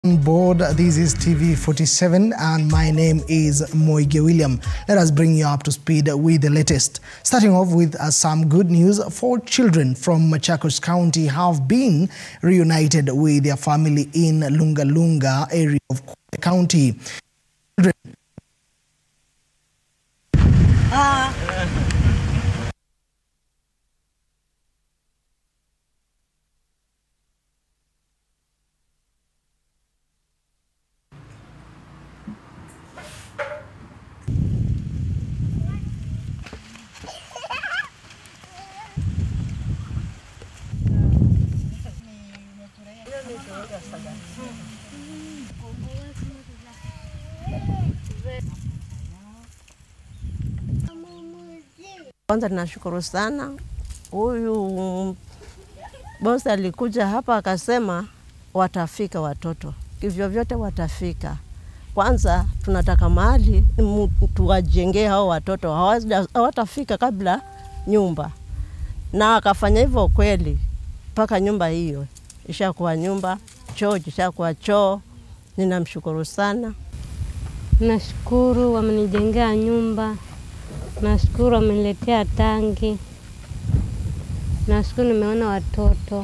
On board, this is TV 47, and my name is Moige William. Let us bring you up to speed with the latest. Starting off with uh, some good news four children from Machakos County have been reunited with their family in Lunga Lunga area of Kwale County. Children Kwanza tunashukuru sana huyu bosi alikuja hapa akasema watafika watoto kivyo vyote watafika. Kwanza tunataka mahali mu- tuwajengee hao watoto, hawaja- hawatafika kabla nyumba, na akafanya hivyo kweli, mpaka nyumba hiyo ishakuwa nyumba, choo ishakuwa choo. Ninamshukuru sana. Nashukuru wamenijengea nyumba, nashukuru wameniletea tangi, nashukuru nimeona watoto.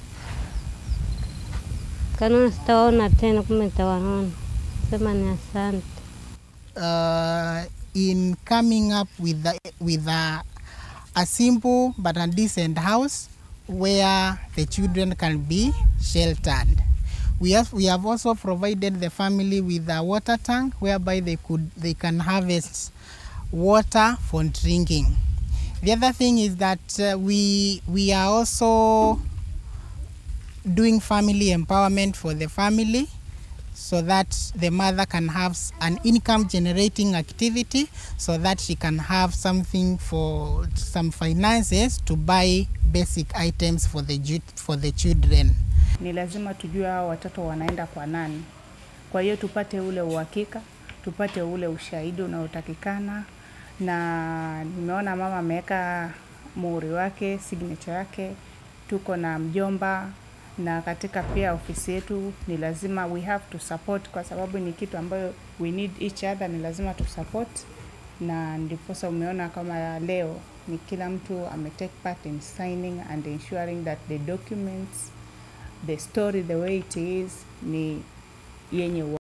Kanona sitawaona tena, kumbe nitawaona. Sema ni asante. uh, in coming up with the, with a, a simple but a decent house where the children can be sheltered. We have, we have also provided the family with a water tank whereby they could they can harvest water for drinking. The other thing is that uh, we we are also doing family empowerment for the family so that the mother can have s- an income generating activity so that she can have something for some finances to buy basic items for the ju- for the children ni lazima tujue hao watoto wanaenda kwa nani. Kwa hiyo tupate ule uhakika, tupate ule ushahidi unaotakikana, na nimeona mama ameweka muhuri wake, signature yake. Tuko na mjomba na katika pia ofisi yetu ni lazima we have to support, kwa sababu ni kitu ambayo we need each other, ni lazima tu support, na ndiposa umeona kama leo ni kila mtu ame take part in signing and ensuring that the documents the story the way it is ni yenye